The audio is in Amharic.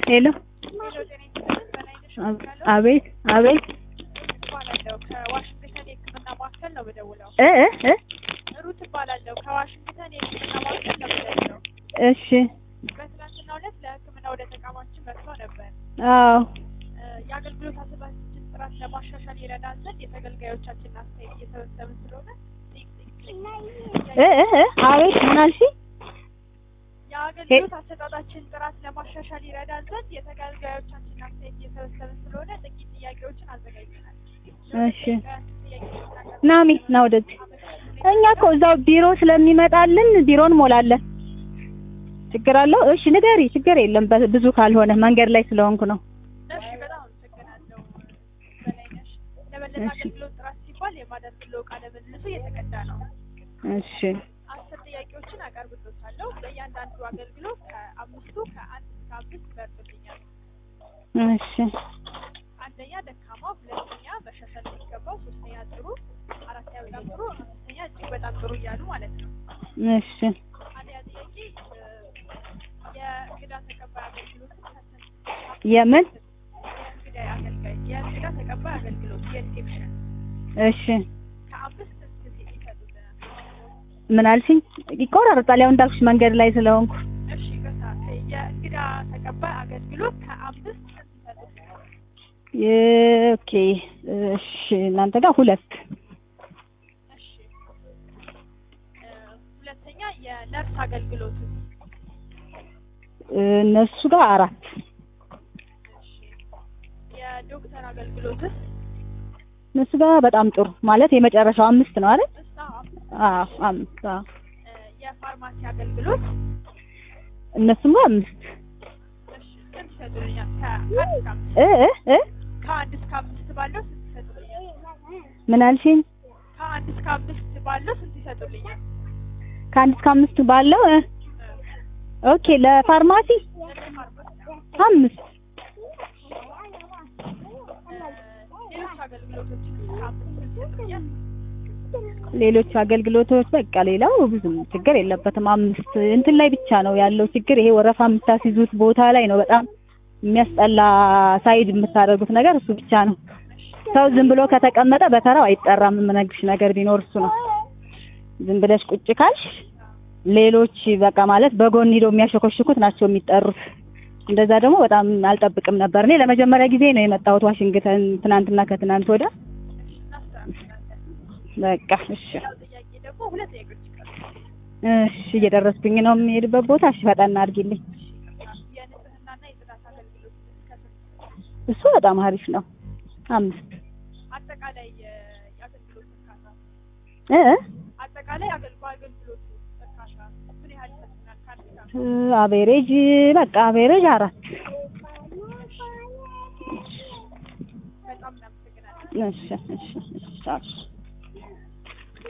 ሄሎ አቤት አቤት እባላለሁ ከዋሽንግተን የሕክምና ማዕከል ነው የምደውለው። እ እ እ ሩት እባላለሁ ከዋሽንግተን የሕክምና ማዕከል ነው የምደውለው። እሺ በትናንትናው ዕለት ለሕክምና ወደ ተቋማችን መጥቶ ነበር። አዎ እ የአገልግሎት አሰጣጣችን ጥራት ለማሻሻል ይረዳን ዘንድ የተገልጋዮቻችንን አስተያየት እየሰበሰብን ስለሆነ እ እ እ አቤት ምን አልሽኝ? የአገልግሎት አሰጣጣችን ጥራት ለማሻሻል ይረዳን ዘንድ የተገልጋዮቻችንን አስተያየት እየሰበሰብን ስለሆነ ጥቂት ጥያቄዎችን አዘጋጅተናል። እሺ ናሚ ና ወደዚህ። እኛ እኮ እዛው ቢሮ ስለሚመጣልን ቢሮ እንሞላለን። ችግር አለው? እሺ ንገሪ። ችግር የለም በ- ብዙ ካልሆነ መንገድ ላይ ስለሆንኩ ነው። እሺ በጣም አመሰግናለሁ በላይነሽ። ለበለጠ እሺ። አገልግሎት ጥራት ሲባል የማደርግለው ቃለ ምልልሱ እየተቀዳ ነው። እሺ አስር ጥያቄዎችን አቀርብሎታለሁ። በእያንዳንዱ አገልግሎት ከአምስቱ ከአንድ እስከ አምስት ይመርጡልኛል። እሺ አንደኛ ደካማ፣ ሁለተኛ መሻሻል የሚገባው፣ ሶስተኛ ጥሩ፣ አራተኛ በጣም ጥሩ፣ አምስተኛ እጅግ በጣም ጥሩ እያሉ ማለት ነው። እሺ አንደኛ ጥያቄ እ፣ የእንግዳ ተቀባይ አገልግሎትን ከስንት የምን የእንግዳ አገልጋይ የእንግዳ ተቀባይ አገልግሎት የሪሴፕሽን እሺ ከአምስት እስከ ጊዜ ይሰጡልናል። ምን አልሽኝ? ይቆራረጣል። ያው እንዳልኩሽ መንገድ ላይ ስለሆንኩ። እሺ ይቅርታ። የእንግዳ ተቀባይ አገልግሎት ከአምስት ስንት ይሰጡልናል? የ- ኦኬ እሺ እናንተ ጋር ሁለት እሺ እ፣ ሁለተኛ የነርስ አገልግሎት እነሱ ጋር አራት እሺ የዶክተር አገልግሎትስ እነሱ ጋር በጣም ጥሩ ማለት የመጨረሻው አምስት ነው አይደል? እሳ አምስት አዎ አምስት አዎ እ፣ የፋርማሲ አገልግሎት እነሱም ጋር አምስት እሺ ስንት ይሰጡልኛል? ከአንድ እስከ አምስት እ እ እ ከአንድ እስከ አምስት ባለው ስንት ይሰጡልኛል? ምን አልሽኝ? ከአንድ እስከ አምስት ባለው ስንት ይሰጡልኛል? ከአንድ እስከ አምስት ባለው እ ኦኬ ለፋርማሲ አምስት ሌሎች አገልግሎቶችን ከአምስት ስንት ይሰጡልኛል? ሌሎች አገልግሎቶች በቃ ሌላው ብዙም ችግር የለበትም። አምስት እንትን ላይ ብቻ ነው ያለው ችግር። ይሄ ወረፋ የምታስይዙት ቦታ ላይ ነው በጣም የሚያስጠላ ሳይድ የምታደርጉት ነገር እሱ ብቻ ነው። ሰው ዝም ብሎ ከተቀመጠ በተራው አይጠራም። የምነግርሽ ነገር ቢኖር እሱ ነው። ዝም ብለሽ ቁጭ ካልሽ ሌሎች በቃ ማለት በጎን ሂደው የሚያሸኮሽኩት ናቸው የሚጠሩት። እንደዛ ደግሞ በጣም አልጠብቅም ነበር። እኔ ለመጀመሪያ ጊዜ ነው የመጣሁት ዋሽንግተን ትናንትና ከትናንት ወዲያ። እናስተካክላለን። በቃ እሺ ሌላው ጥያቄ ደግሞ ሁለት ጥያቄዎች ይቀራሉ። እሺ እየደረስኩኝ ነው የምሄድበት ቦታ። እሺ ፈጠን አድርጊልኝ። የንጽህናና የጽዳት አገልግሎት እስከ ስንት? እሱ በጣም አሪፍ ነው። አምስት አጠቃላይ የ- የአገልግሎት እርካታ እ እ አጠቃላይ አገልግሎ አገልግሎቱ እርካታ ምን ያህል ይሰጡናል? ከአንድ እስከ አምስት? እ አቬሬጅ በቃ አቬሬጅ አራት በጣም እናመሰግናለን። እሺ እሺ እሺ ቻው።